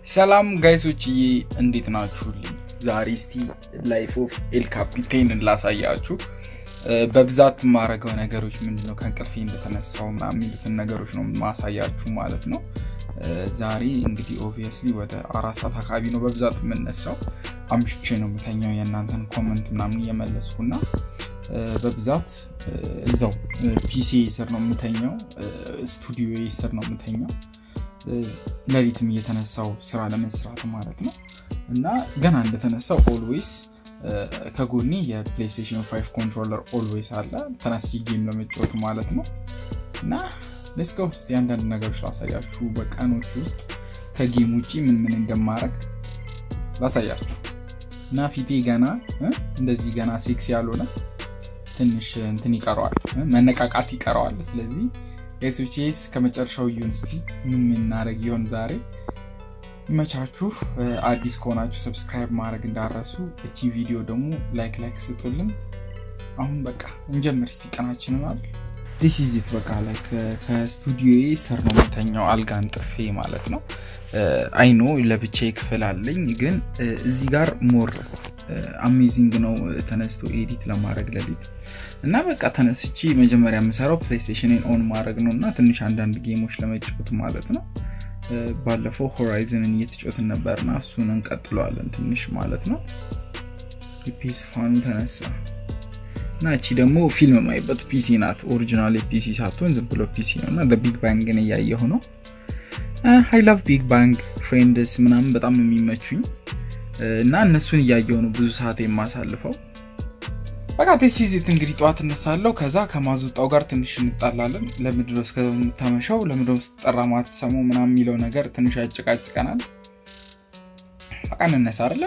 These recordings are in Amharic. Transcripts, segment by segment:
ሰላም ጋይሶችዬ እንዴት ናችሁልኝ? ዛሬ እስቲ ላይፍ ኦፍ ኤል ካፒቴንን ላሳያችሁ። በብዛት የማረገው ነገሮች ምንድነው ከእንቅልፌ እንደተነሳው ምናምን የሚሉትን ነገሮች ነው ማሳያችሁ ማለት ነው። ዛሬ እንግዲህ ኦብቪየስሊ ወደ አራት ሰዓት አካባቢ ነው በብዛት የምነሳው። አምሽቼ ነው የምተኛው የእናንተን ኮመንት ምናምን እየመለስኩና በብዛት እዛው ፒሲ ስር ነው የምተኛው፣ ስቱዲዮ ስር ነው የምተኛው። ሌሊትም እየተነሳው ስራ ለመስራት ማለት ነው እና ገና እንደተነሳው ኦልዌይስ ከጎኔ የፕሌይስቴሽን ፋይቭ ኮንትሮለር ኦልዌይስ አለ ተነስቼ ጌም ለመጫወት ማለት ነው እና ሌስኮ ውስጥ የአንዳንድ ነገሮች ላሳያችሁ በቀኖች ውስጥ ከጌም ውጭ ምን ምን እንደማረግ ላሳያችሁ እና ፊቴ ገና እንደዚህ ገና ሴክስ ያልሆነ ትንሽ እንትን ይቀረዋል መነቃቃት ይቀረዋል ስለዚህ ኤሶቼስ ከመጨረሻው ይሁን እስቲ ምን ምናደረግ ይሆን ዛሬ ይመቻችሁ አዲስ ከሆናችሁ ሰብስክራይብ ማድረግ እንዳረሱ እቺ ቪዲዮ ደግሞ ላይክ ላይክ ስጡልን አሁን በቃ እንጀምር እስቲ ቀናችንን አለ ዲስ ኢዚት በቃ ላይ ከስቱዲዮ ስር ነው የምተኛው አልጋ አንጥፌ ማለት ነው አይኖ ለብቻ ክፍል አለኝ ግን እዚህ ጋር ሞር አሜዚንግ ነው ተነስቶ ኤዲት ለማድረግ ለሊት እና በቃ ተነስቺ መጀመሪያ የምሰራው ፕሌይስቴሽንን ኦን ማድረግ ነው እና ትንሽ አንዳንድ ጌሞች ለመጫወት ማለት ነው ባለፈው ሆራይዝንን እየተጫወትን ነበርና እሱን እንቀጥለዋለን ትንሽ ማለት ነው ፒስ ፋኑ ተነሳ እና እቺ ደግሞ ፊልም ማይበት ፒሲ ናት ኦሪጂናል ፒሲ ሳትሆን ዝም ብሎ ፒሲ ነው እና ቢግ ባንግን እያየሁ ነው ሀይ ላቭ ቢግ ባንግ ፍሬንድስ ምናምን በጣም የሚመቹኝ እና እነሱን እያየው ነው ብዙ ሰዓት የማሳልፈው በቃ ቴሲዚት እንግዲህ ጠዋት እነሳለሁ ከዛ ከማዙጣው ጋር ትንሽ እንጣላለን ለምድሮ እስከምታመሸው ለምድሮ ስጠራ ማትሰሙ ምናም የሚለው ነገር ትንሽ ያጭቃጭቀናል በቃ እንነሳ አለ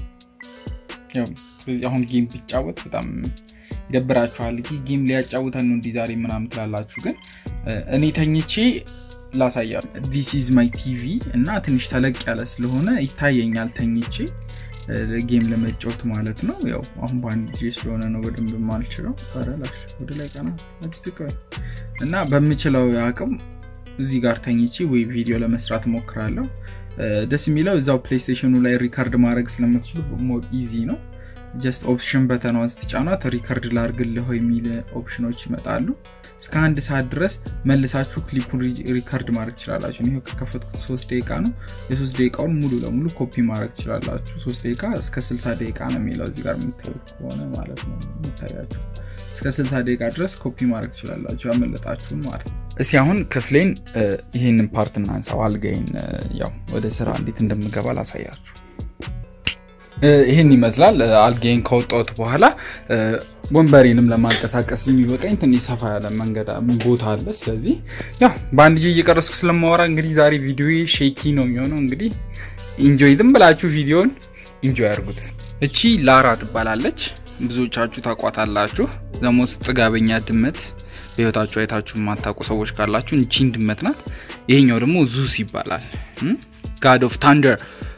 አሁን ጌም ቢጫወት በጣም ይደብራችኋል ጌም ሊያጫውተን ነው እንዲህ ዛሬ ምናምን ትላላችሁ ግን እኔ ተኝቼ ላሳያ ዲስ ኢዝ ማይ ቲቪ እና ትንሽ ተለቅ ያለ ስለሆነ ይታየኛል ተኝቼ ጌም ለመጫወት ማለት ነው ያው አሁን በአንድ ጊዜ ስለሆነ ነው በደንብ ማልችለው ረላሽ ወደ ላይ ቀና እና በምችለው አቅም እዚህ ጋር ተኝቼ ወይ ቪዲዮ ለመስራት ሞክራለሁ ደስ የሚለው እዛው ፕሌይስቴሽኑ ላይ ሪካርድ ማድረግ ስለምትችሉ ሞር ኢዚ ነው ጀስት ኦፕሽን በተኗን ስትጫኗት ሪከርድ ላርግልህ የሚል ኦፕሽኖች ይመጣሉ እስከ አንድ ሰዓት ድረስ መልሳችሁ ክሊፑን ሪከርድ ማድረግ ትችላላችሁ ይህ ከከፈትኩት ሶስት ደቂቃ ነው የሶስት ደቂቃውን ሙሉ ለሙሉ ኮፒ ማድረግ ትችላላችሁ ሶስት ደቂቃ እስከ ስልሳ ደቂቃ ነው የሚለው እዚህ ጋር የምታዩት ከሆነ ማለት ነው የሚታያችሁ እስከ ስልሳ ደቂቃ ድረስ ኮፒ ማድረግ ትችላላችሁ ያመለጣችሁን ማለት ነው እስቲ አሁን ክፍሌን ይህንን ፓርት እናንሳው አልጋይን ያው ወደ ስራ እንዴት እንደምገባ ላሳያችሁ ይህን ይመስላል አልጌን ከወጣሁት በኋላ ወንበሬንም ለማንቀሳቀስ የሚበቃኝ ትንሽ ሰፋ ያለ መንገድ ቦታ አለ ስለዚህ ያው በአንድ ጊዜ እየቀረስኩ ስለማወራ እንግዲህ ዛሬ ቪዲዮ ሼኪ ነው የሚሆነው እንግዲህ ኢንጆይ ዝም ብላችሁ ቪዲዮን ኢንጆይ አድርጉት እቺ ላራ ትባላለች ብዙዎቻችሁ ታቋታላችሁ ለሞስ ጥጋበኛ ድመት በህይወታችሁ አይታችሁ የማታውቁ ሰዎች ካላችሁ እቺን ድመት ናት ይሄኛው ደግሞ ዙስ ይባላል ጋድ ኦፍ ታንደር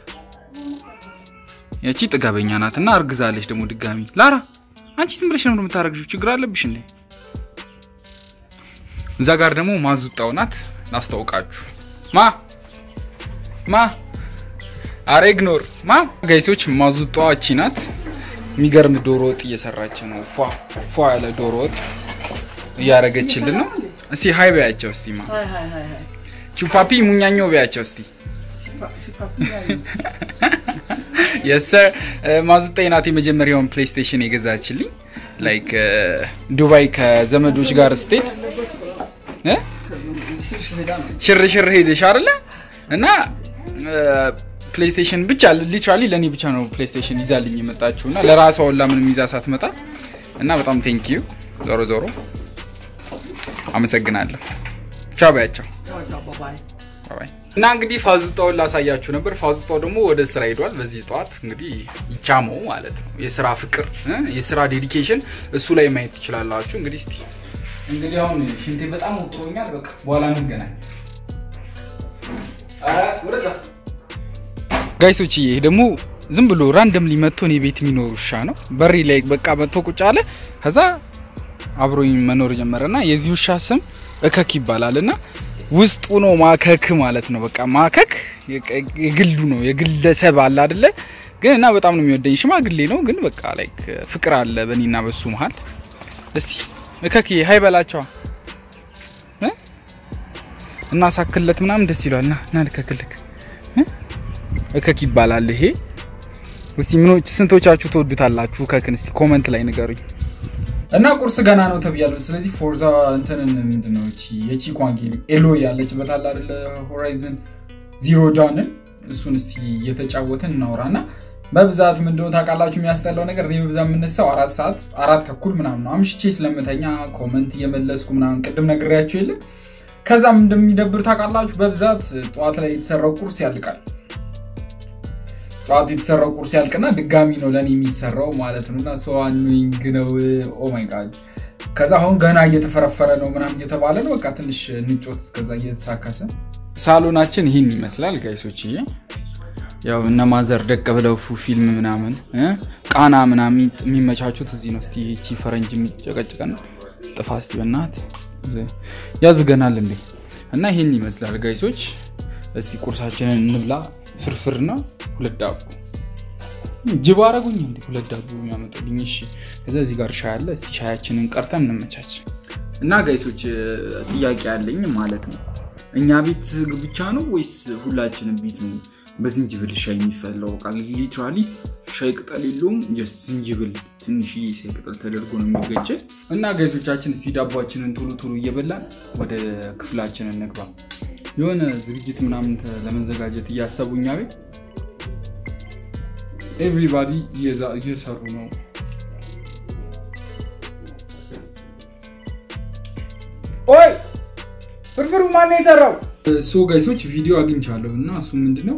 ያቺ ጥጋበኛ ናት እና አርግዛለች ደግሞ ድጋሚ ላራ አንቺ ዝም ብለሽ ነው የምታረግዥው ችግር አለብሽ እንዴ እዛ ጋር ደግሞ ማዙጣው ናት ላስታውቃችሁ ማ ማ አረ ኢግኖር ማ ጋይሶች ማዙጣዋ እቺ ናት የሚገርም ዶሮ ወጥ እየሰራች ነው ፏ ያለ ዶሮ ወጥ እያረገችልን ነው እስቲ ሀይ በያቸው እስቲ ማ ቹፓፒ ሙኛኛው በያቸው እስቲ የሰር ማዙጣኝ ናት የመጀመሪያውን ፕሌይስቴሽን የገዛችልኝ ላይክ ዱባይ ከዘመዶች ጋር ስትሄድ ሽርሽር ሄደሽ አለ እና ፕሌይስቴሽን ብቻ ሊትራሊ ለእኔ ብቻ ነው ፕሌይስቴሽን ይዛልኝ የመጣችው እና ለራሷ ወላ ምንም ይዛ ሳትመጣ እና በጣም ቴንኪዩ ዞሮ ዞሮ አመሰግናለሁ ቻው በያቸው እና እንግዲህ ፋዙጣውን ላሳያችሁ ነበር ፋዙጣው ደግሞ ወደ ስራ ሄዷል በዚህ ጠዋት እንግዲህ ይቻመው ማለት ነው የስራ ፍቅር የስራ ዴዲኬሽን እሱ ላይ ማየት ትችላላችሁ እንግዲህ እስቲ እንግዲህ አሁን ሽንቴ በጣም ወጥሮኛል በቃ በኋላ እንገናኝ ጋይሶች ይሄ ደግሞ ዝም ብሎ ራንደም ሊመቶ እኔ ቤት የሚኖር ውሻ ነው በሪ ላይ በቃ መጥቶ ቁጭ አለ ከዛ አብሮኝ መኖር ጀመረ እና የዚህ ውሻ ስም እከክ ይባላል እና ውስጡ ነው ማከክ ማለት ነው። በቃ ማከክ የግሉ ነው የግለሰብ አለ አይደለ? ግን እና በጣም ነው የሚወደኝ ሽማግሌ ነው። ግን በቃ ላይክ ፍቅር አለ በእኔና በሱ መሀል። እስቲ እከክ ሀይ በላቸዋ እና ሳክለት ምናምን ደስ ይሏል። ና ና ልከክልክ እከክ ይባላል ይሄ። እስቲ ምኖች ስንቶቻችሁ ትወዱታላችሁ? እከክን እስቲ ኮመንት ላይ ንገሩኝ። እና ቁርስ ገና ነው ተብያለሁ። ስለዚህ ፎርዛ እንትንን ምንድነው እቺ የቺኳን ጌም ኤሎ ያለችበት አለ አይደለ ሆራይዘን ዚሮ ዳንን እሱን እስቲ እየተጫወትን እናውራና በብዛት ምንድነው ታውቃላችሁ የሚያስጠላው ነገር እኔ በብዛት የምነሳው አራት ሰዓት አራት ተኩል ምናምን ነው አምሽቼ ስለምተኛ ኮመንት እየመለስኩ ምናምን ቅድም ነግሬያቸው የለ ከዛም እንደሚደብር ታውቃላችሁ በብዛት ጠዋት ላይ የተሰራው ቁርስ ያልቃል ጠዋት የተሰራው ቁርስ ያልቅና ድጋሚ ነው ለእኔ የሚሰራው ማለት ነው እና ሰው አኖይንግ ነው ኦማይ ጋድ ከዛ አሁን ገና እየተፈረፈረ ነው ምናምን እየተባለ ነው በቃ ትንሽ ንጮት እስከዛ እየተሳካሰ ሳሎናችን ይህን ይመስላል ጋይሶች ያው እነ ማዘር ደቅ ብለው ፉ ፊልም ምናምን ቃና ምናምን የሚመቻቹት እዚህ ነው እስቲ ይቺ ፈረንጅ የሚጨቀጭቀን ጥፋ እስቲ በናት ያዝገናል እንዴ እና ይህን ይመስላል ጋይሶች እስቲ ቁርሳችንን እንብላ ፍርፍርና ሁለት ዳቦ ጅብ አረጉኝ እንዲ ሁለት ዳቦ የሚያመጡልኝ እሺ ከዛ እዚህ ጋር ሻይ አለ እስቲ ሻያችንን ቀርተን እንመቻች እና ጋይሶች ጥያቄ ያለኝ ማለት ነው እኛ ቤት ብቻ ነው ወይስ ሁላችንም ቤት ነው በዝንጅብል ሻይ የሚፈላው ቃል ሊትራሊ ሻይ ቅጠል የለውም ጀስት ዝንጅብል ትንሽ ሻይ ቅጠል ተደርጎ ነው የሚገጭ እና ጋይሶቻችን እስቲ ዳቧችንን ቶሎ ቶሎ እየበላን ወደ ክፍላችን እንግባ የሆነ ዝግጅት ምናምን ለመዘጋጀት እያሰቡ እኛ ቤት ኤቭሪባዲ እየሰሩ ነው ኦይ ፍርፍሩ ማነው የሰራው ሶ ጋይሶች ቪዲዮ አግኝቻለሁ እና እሱ ምንድነው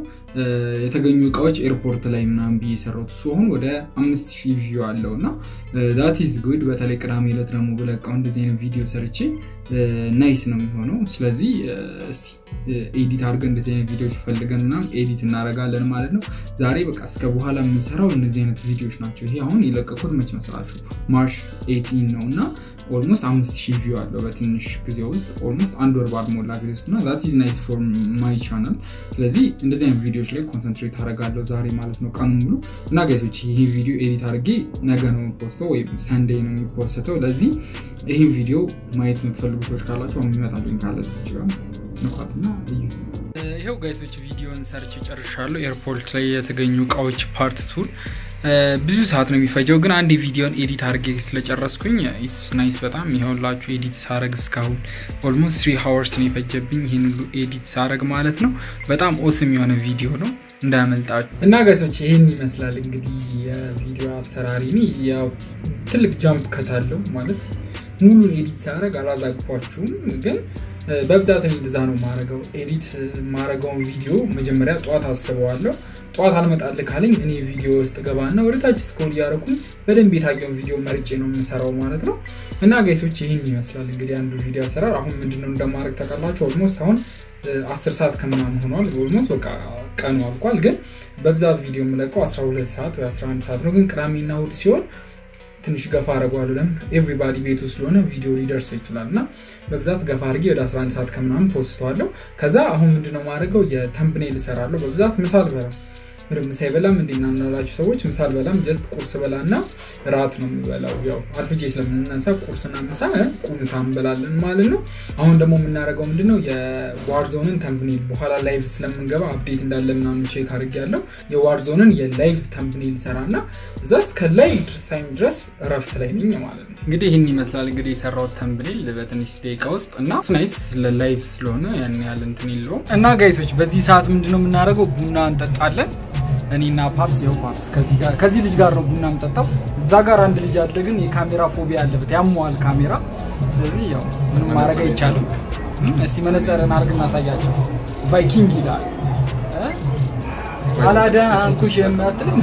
የተገኙ እቃዎች ኤርፖርት ላይ ምናምን ብዬ የሰራሁት እሱ አሁን ወደ አምስት ሺህ ቪው አለው እና ዳት ኢዝ ጉድ በተለይ ቅዳሜ ዕለት ደግሞ ብለቃው እንደዚህ አይነት ቪዲዮ ሰርቼ ናይስ ነው የሚሆነው ስለዚህ እስቲ ኤዲት አድርገን እንደዚህ አይነት ቪዲዮዎች ፈልገን ምናምን ኤዲት እናደርጋለን ማለት ነው ዛሬ በቃ እስከ በኋላ የምንሰራው እነዚህ አይነት ቪዲዮዎች ናቸው ይሄ አሁን የለቀቁት መች መስላችሁ ማርች ኤቲን ነው እና ኦልሞስት አምስት ሺህ ቪው አለው በትንሽ ጊዜ ውስጥ ኦልሞስት አንድ ወር ባልሞላ ጊዜ ውስጥ እና ዛት ኢዝ ናይስ ፎር ማይ ቻናል ስለዚህ እንደዚህ አይነት ቪዲዮዎች ላይ ኮንሰንትሬት አደርጋለሁ ዛሬ ማለት ነው ቀኑ ሙሉ እና ጋይሶች ይሄ ቪዲዮ ኤዲት አድርጌ ነገ ነው የሚፖስተው ወይም ሰንዴ ነው የሚፖስተው ለዚህ ይህን ቪዲዮ ማየት የምትፈልጉ ሰዎች ካላቸው የሚመጣልኝ ካለ ይችላል ንኳትና እዩ ይኸው ጋይሶች ቪዲዮን ሰርች ጨርሻለሁ ኤርፖርት ላይ የተገኙ እቃዎች ፓርት ቱር ብዙ ሰዓት ነው የሚፈጀው ግን አንድ ቪዲዮን ኤዲት አድርጌ ስለጨረስኩኝ ኢትስ ናይስ በጣም ይኸውላችሁ ኤዲት ሳረግ እስካሁን ኦልሞስት ትሪ ሀወርስ ነው የፈጀብኝ ይህን ሁሉ ኤዲት ሳረግ ማለት ነው በጣም ኦስም የሆነ ቪዲዮ ነው እንዳያመልጣችሁ እና ገሶች ይህን ይመስላል እንግዲህ የቪዲዮ አሰራሪ ያው ትልቅ ጃምፕ ከታለው ማለት ሙሉን ኤዲት ሳረግ አላዛግፏችሁም ግን በብዛት እኔ እንደዛ ነው ማረገው ኤዲት ማረገውን ቪዲዮ መጀመሪያ ጠዋት አስበዋለሁ ጠዋት አልመጣል ካለኝ እኔ ቪዲዮ ውስጥ ገባና ወደታች ስክሮል እያደረኩኝ በደንብ የታየውን ቪዲዮ መርጬ ነው የምሰራው ማለት ነው እና ጋይሶች ይህን ይመስላል እንግዲህ አንዱ ቪዲዮ አሰራር አሁን ምንድነው እንደማድረግ ታውቃላችሁ ኦልሞስት አሁን አስር ሰዓት ከምናምን ሆኗል ኦልሞስት በቃ ቀኑ አልቋል ግን በብዛት ቪዲዮ የምለቀው 12 ሰዓት ወይ 11 ሰዓት ነው ግን ቅዳሜና እሑድ ሲሆን ትንሽ ገፋ አድርገዋለሁ ለምን ኤቭሪባዲ ቤቱ ስለሆነ ቪዲዮ ሊደርሰው ይችላል እና በብዛት ገፋ አድርጌ ወደ 11 ሰዓት ከምናምን ፖስተዋለሁ ከዛ አሁን ምንድነው ማድረገው የተምፕኔል እሰራለሁ በብዛት ምሳ አልበላም ምንም ምሳ ይበላም እንዲና እናላችሁ ሰዎች ምሳ አልበላም ጀስት ቁርስ በላ እና ራት ነው የሚበላው ያው አርፍጄ ስለምንነሳ ቁርስና ምሳ ቁምሳ እንበላለን ማለት ነው አሁን ደግሞ የምናደርገው ምንድነው የዋርዞንን ተምፕኔል በኋላ ላይቭ ስለምንገባ አፕዴት እንዳለ ምናምን ቼክ አድርግ ያለው የዋርዞንን የላይቭ ተምፕኔል ሰራ እና እዛ እስከ ላይ ታይም ድረስ እረፍት ላይ ነኝ ማለት ነው እንግዲህ ይህን ይመስላል እንግዲህ የሰራው ተምፕኔል በትንሽ ደቂቃ ውስጥ እና ስናይስ ለላይቭ ስለሆነ ያን ያህል እንትን የለውም እና ጋይሶች በዚህ ሰዓት ምንድነው የምናደርገው ቡና እንጠጣለን እኔና ፓፕስ ያው ፓፕስ ከዚህ ልጅ ጋር ነው ቡና የምጠጣው እዛ ጋር አንድ ልጅ አለ ግን የካሜራ ፎቢያ አለበት ያመዋል ካሜራ ስለዚህ ያው ምንም ማድረግ አይቻልም እስቲ መነጸርን አርግ እናሳያቸው ቫይኪንግ ይላል አላደን አንኩሽ የማትልም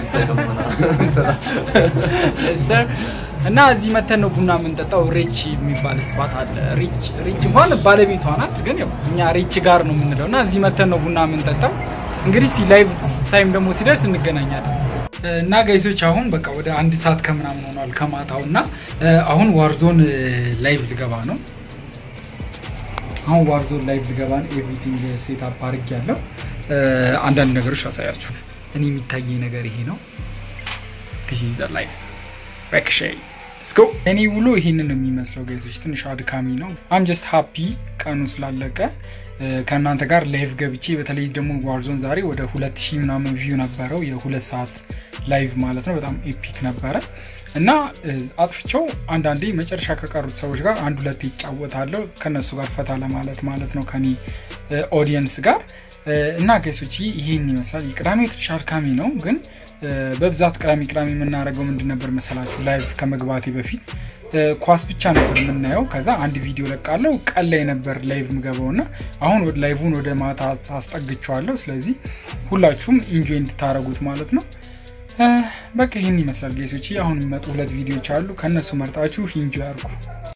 እና እዚህ መተን ነው ቡና የምንጠጣው ሬች የሚባል ስፓት አለ ሬች ሬች እንኳን ባለቤቷ ናት ግን ያው እኛ ሬች ጋር ነው የምንለው እና እዚህ መተን ነው ቡና የምንጠጣው እንግዲህ እስቲ ላይቭ ታይም ደግሞ ሲደርስ እንገናኛለን እና ጋይሶች አሁን በቃ ወደ አንድ ሰዓት ከምናምን ሆኗል ከማታው እና አሁን ዋርዞን ላይቭ ልገባ ነው አሁን ዋርዞን ላይቭ ልገባን ኤቭሪቲንግ ሴት አፕ አድርግ ያለው አንዳንድ ነገሮች አሳያችሁ። እኔ የሚታየኝ ነገር ይሄ ነው። ላይቭ ረክሼ ስኮ እኔ ውሎ ይህንን የሚመስለው ጋይሶች ትንሽ አድካሚ ነው። አም ጀስት ሃፒ ቀኑ ስላለቀ ከእናንተ ጋር ላይቭ ገብቼ በተለይ ደግሞ ዋርዞን ዛሬ ወደ ሁለት ሺህ ምናምን ቪው ነበረው የሁለት ሰዓት ላይቭ ማለት ነው። በጣም ኤፒክ ነበረ እና አጥፍቸው አንዳንዴ መጨረሻ ከቀሩት ሰዎች ጋር አንድ ሁለት ይጫወታለሁ ከነሱ ጋር ፈታ ለማለት ማለት ነው ከኔ ኦዲየንስ ጋር እና ጋይሶች ይህን ይመስላል። የቅዳሜ ትንሽ አድካሚ ነው ግን በብዛት ቅዳሜ ቅዳሜ የምናደርገው ምንድን ነበር መሰላችሁ? ላይቭ ከመግባቴ በፊት ኳስ ብቻ ነበር የምናየው። ከዛ አንድ ቪዲዮ ለቃለው ቀን ላይ ነበር ላይቭ ምገባው እና አሁን ላይቭን ወደ ማታ አስጠግቸዋለሁ። ስለዚህ ሁላችሁም ኢንጆይ እንድታደረጉት ማለት ነው። በቃ ይህን ይመስላል ጌሶች። አሁን የሚመጡ ሁለት ቪዲዮዎች አሉ። ከእነሱ መርጣችሁ ኢንጆይ አድርጉ።